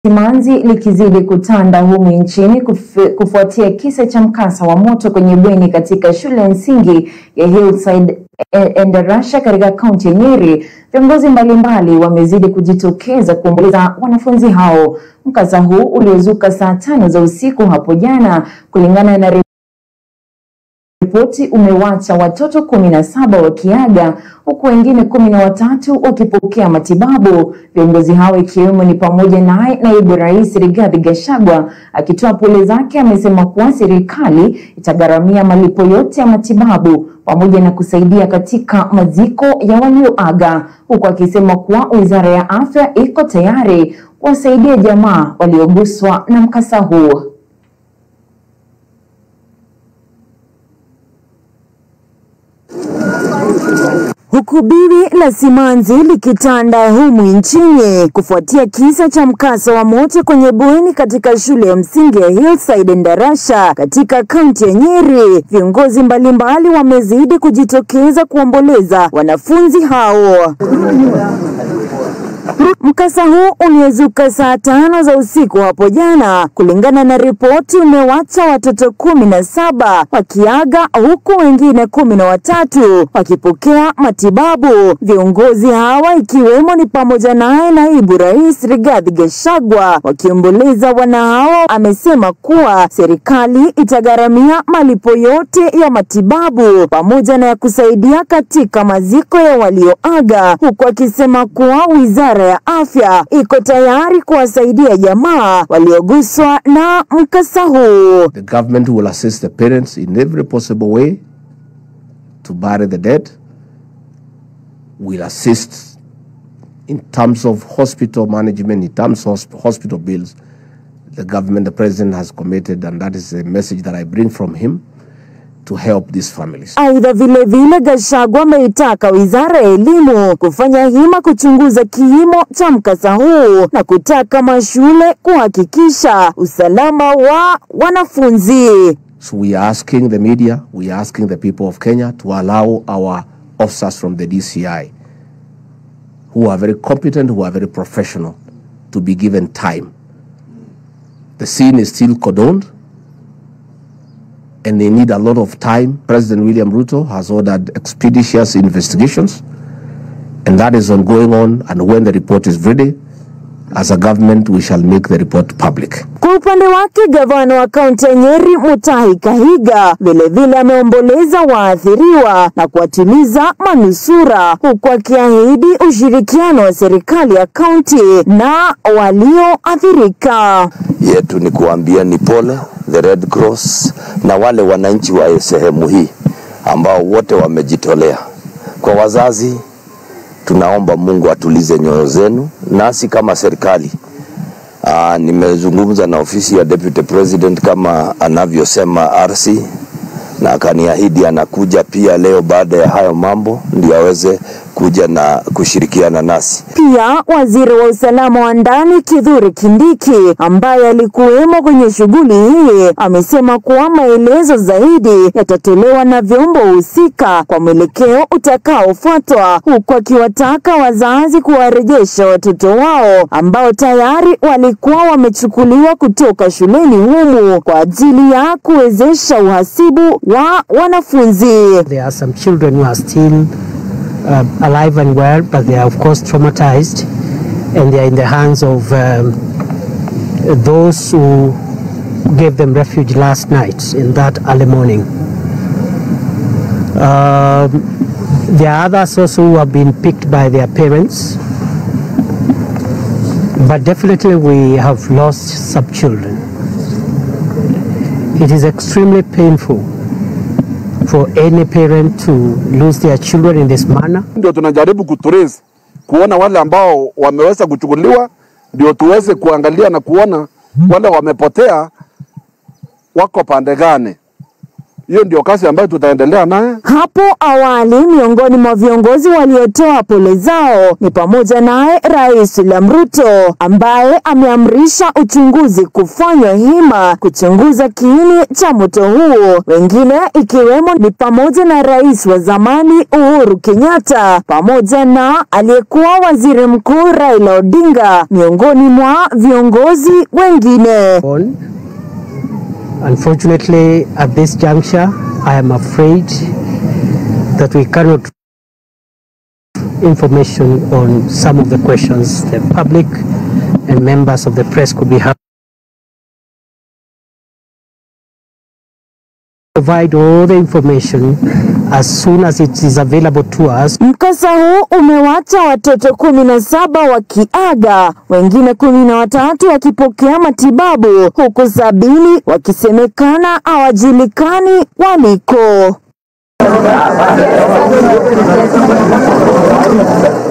simanzi likizidi kutanda humu nchini kufu, kufuatia kisa cha mkasa wa moto kwenye bweni katika shule ya msingi ya Hillside Endarasha katika kaunti ya Nyeri. Viongozi mbalimbali wamezidi kujitokeza kuomboleza wanafunzi hao. Mkasa huu uliozuka saa tano za usiku hapo jana, kulingana na ripoti umewacha watoto kumi na saba wakiaga huku wengine kumi na watatu wakipokea matibabu. Viongozi hao ikiwemo ni pamoja naye naibu rais Rigathi Gachagua akitoa pole zake, amesema kuwa serikali itagharamia malipo yote ya matibabu pamoja na kusaidia katika maziko ya walioaga, huku akisema kuwa wizara ya afya iko tayari kuwasaidia jamaa walioguswa na mkasa huo. Huku biwi la simanzi likitanda humu nchini kufuatia kisa cha mkasa wa moto kwenye bweni katika shule ya msingi ya Hillside Endarasha katika kaunti ya Nyeri, viongozi mbalimbali wamezidi kujitokeza kuomboleza wanafunzi hao. Mkasa huu uliozuka saa tano za usiku hapo jana, kulingana na ripoti, umewacha watoto kumi na saba wakiaga huku wengine kumi na watatu wakipokea matibabu. Viongozi hawa ikiwemo ni pamoja naye naibu rais Rigathi Gachagua wakiomboleza wana hao, amesema kuwa serikali itagharamia malipo yote ya matibabu pamoja na ya kusaidia katika maziko ya walioaga, huku akisema kuwa wizara ya afya iko tayari kuwasaidia jamaa walioguswa na mkasa huu. The government will assist the parents in every possible way to bury the dead. Will assist in terms of hospital management, in terms of hospital bills. The government, the president has committed, and that is a message that I bring from him to help these families. Aidha, vilevile Gachagua ameitaka wizara ya elimu kufanya hima kuchunguza kiimo cha mkasa huu na kutaka mashule kuhakikisha usalama wa wanafunzi. So we are asking the media, we are asking the people of Kenya to allow our officers from the DCI, who are very competent, who are very professional, to be given time. The scene is still cordoned, and they need a lot of time. President William Ruto has ordered expeditious investigations, and that is ongoing on. And when the report is ready, as a government, we shall make the report public. Kwa upande wake gavana wa kaunti ya Nyeri Mutahi Kahiga vilevile ameomboleza waathiriwa na kuwatuliza manusura, huku akiahidi ushirikiano wa serikali ya kaunti na walioathirika. yetu ni kuambia ni pole the Red Cross na wale wananchi wa sehemu hii ambao wote wamejitolea. Kwa wazazi, tunaomba Mungu atulize nyoyo zenu, nasi kama serikali Aa, nimezungumza na ofisi ya Deputy President kama anavyosema RC na akaniahidi anakuja pia leo baada ya hayo mambo ndio aweze kuja na kushirikiana nasi. Pia waziri wa usalama wa ndani Kithure Kindiki ambaye alikuwemo kwenye shughuli hii amesema kuwa maelezo zaidi yatatolewa na vyombo husika kwa mwelekeo utakaofuatwa, huku akiwataka wazazi kuwarejesha watoto wao ambao tayari walikuwa wamechukuliwa kutoka shuleni humu kwa ajili ya kuwezesha uhasibu wa wanafunzi. There are some children who are still uh, alive and well, but they are of course traumatized, and they are in the hands of um, those who gave them refuge last night in that early morning. Um, there are others also who have been picked by their parents, but definitely we have lost some children. It is extremely painful for any parent to lose their children in this manner. ndio tunajaribu kutrace kuona wale ambao wameweza kuchukuliwa, ndio tuweze kuangalia na kuona wale wamepotea wako pande gani. hiyo ndio kazi ambayo tutaendelea naye. Hapo awali miongoni mwa viongozi waliotoa pole zao ni pamoja naye Rais William Ruto ambaye ameamrisha uchunguzi kufanywa hima kuchunguza kiini cha moto huo. Wengine ikiwemo ni pamoja na rais wa zamani Uhuru Kenyatta pamoja na aliyekuwa waziri mkuu Raila Odinga miongoni mwa viongozi wengine. on. Unfortunately, at this juncture, I am afraid that we cannot information on some of the questions the public and members of the press could be having. Provide all the information as soon as it is available to us. Mkasa huu umewacha watoto kumi na saba wakiaga, wengine kumi na watatu wakipokea matibabu, huku sabini wakisemekana hawajulikani waliko.